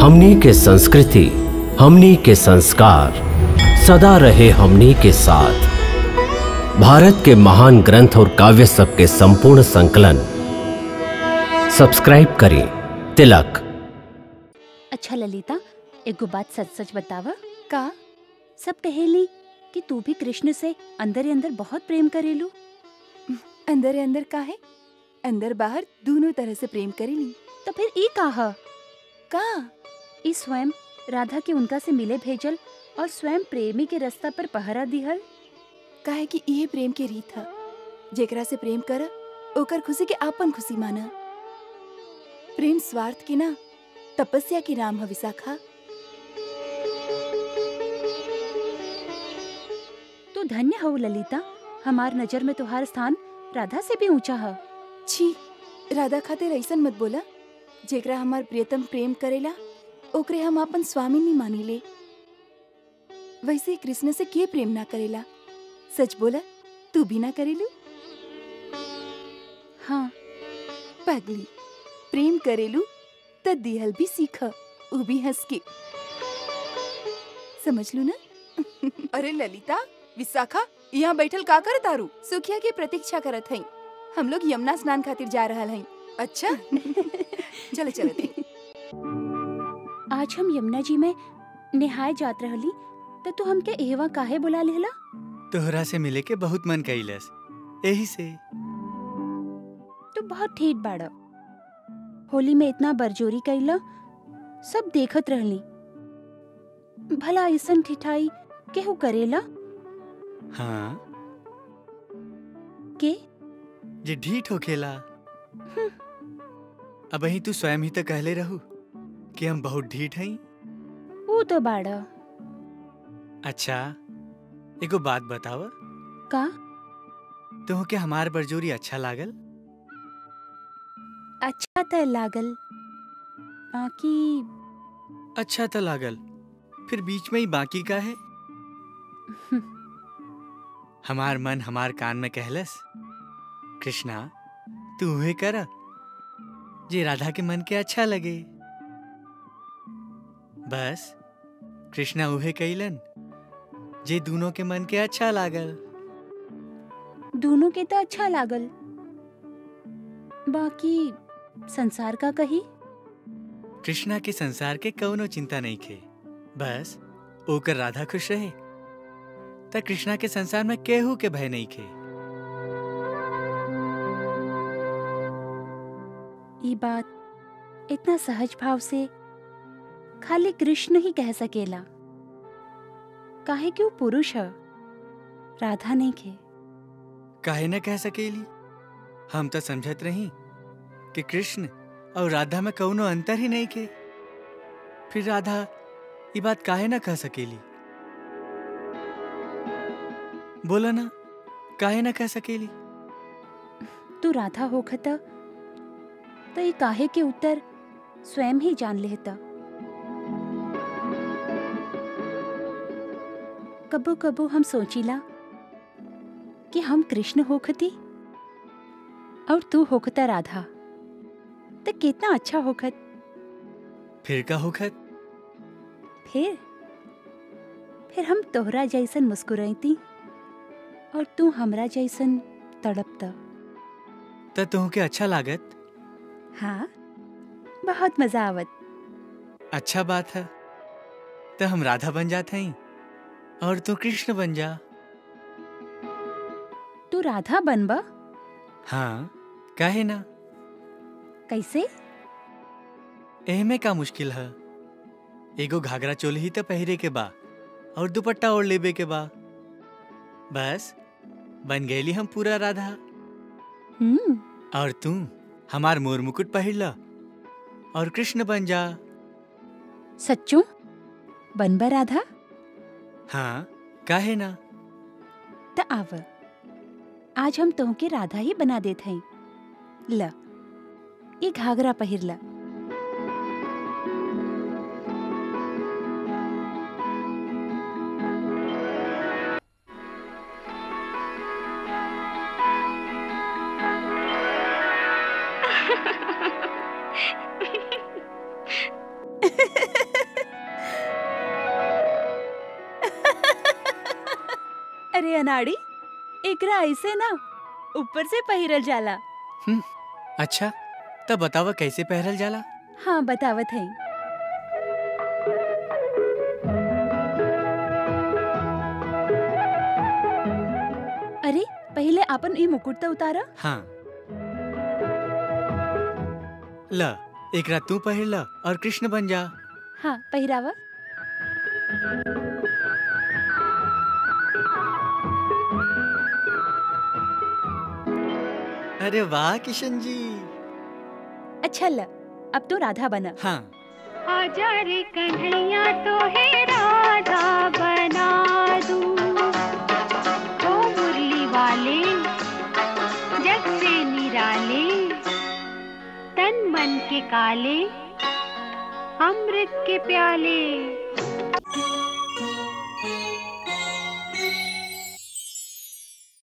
हमनी के संस्कृति हमनी के संस्कार सदा रहे हमनी के साथ भारत के महान ग्रंथ और काव्य सब के संपूर्ण संकलन सब्सक्राइब करें तिलक अच्छा ललिता एगो बात सच सच बतावा का सब कहेली कि तू भी कृष्ण से अंदर ही अंदर बहुत प्रेम करेलू अंदर ही अंदर का है अंदर बाहर दोनों तरह से प्रेम करेली तो फिर ई काहा का ई स्वयं राधा के उनका से मिले भेजल और स्वयं प्रेमी के रास्ता पर पहरा दिहल काहे कि यही प्रेम के रीत है जेकरा से प्रेम कर ओकर खुशी के आपन खुशी माना प्रेम स्वार्थ की ना तपस्या की नाम है विशाखा तू धन्य हो ललिता हमार नजर में तुम्हार स्थान राधा से भी ऊंचा है छी राधा खातिर ऐसन मत बोला जेकरा हमार प्रियतम प्रेम करेला ओकरे हम अपन स्वामी नहीं मानी ले वैसे ही कृष्ण से के प्रेम ना करेला सच बोला तू भी ना करेलू हाँ पगली प्रेम करेलू त दिहल भी सीख उ भी हंस के समझ लू ना अरे ललिता विशाखा यहाँ बैठल का कर तारू सुखिया की प्रतीक्षा करत हई हम लोग यमुना स्नान खातिर जा रहल हई अच्छा चले चलत हई आज हम यमुना जी में निहाय जात रहली तो तू हमके एहवा काहे बुला लेला तोहरा से मिले के बहुत मन कैलस यही से तू बहुत ठेठ बाड़ा होली में इतना बरजोरी कैला सब देखत रहली भला ऐसन ठिठाई केहू करेला हाँ के जे ढीठ होखेला अब ही तू स्वयं ही तो कहले रहू कि हम बहुत ढीठ हई ऊ तो बाड़ा अच्छा एगो बात बताव का तुह के हमार बरजोरी अच्छा लागल अच्छा त लागल बाकी अच्छा तो लागल फिर बीच में ही बाकी का है हमार मन हमार कान में कहलस कृष्णा तू उहे कर जे राधा के मन के अच्छा लगे बस कृष्णा उहे कैलन जे दोनों के मन के अच्छा लागल दोनों के तो अच्छा लागल बाकी संसार का कही कृष्णा के संसार के कौनो चिंता नहीं खे बस ओकर राधा खुश रहे त कृष्णा के संसार में केहू के भय नहीं खे ये बात इतना सहज भाव से खाली कृष्ण ही कह सकेला काहे कि वो पुरुष है राधा नहीं खे काहे न कह सकेली हम तो समझत रही कि कृष्ण और राधा में कौनो अंतर ही नहीं के फिर राधा ये बात काहे न कह सकेली बोला ना काहे न कह सकेली तू राधा होखत तो ये काहे के उत्तर स्वयं ही जान लेता कबो कबो हम सोचिला कि हम कृष्ण होखती और तू होखता राधा तो कितना अच्छा होखत फिर का होखत फिर फिर हम तोहरा जैसन मुस्कुराती और तू हमरा जैसन तड़पता त तुह के अच्छा लागत हाँ बहुत मजा आवत अच्छा बात है तो हम राधा बन जाते हैं और तू कृष्ण बन जा तू राधा बनबा हाँ काहे ना कैसे एहमे का मुश्किल है एगो घाघरा चोली ही तो पहरे के बा और दुपट्टा ओढ़ लेबे के बा बस बन गईली हम पूरा राधा हम्म और तू हमार मोर मुकुट पहिर ला और कृष्ण बन जा सच्चू बनबा राधा हाँ काहे ना त आव आज हम तोहके राधा ही बना देत हई ल ये घाघरा पहिर ला अनाड़ी एकरा ऐसे ना ऊपर से पहिरल जाला अच्छा तब बतावा कैसे पहरल जाला हाँ बतावत है अरे पहले अपन ई मुकुट तो उतारा हाँ ल एकरा तू पहिर ल और कृष्ण बन जा हाँ पहिरावा अरे वाह किशन जी अच्छा ल अब तो राधा बना हाँ आजा रे कन्हैया तो है राधा बना दूं ओ मुरली वाले जग से निराले तन मन के काले अमृत के प्याले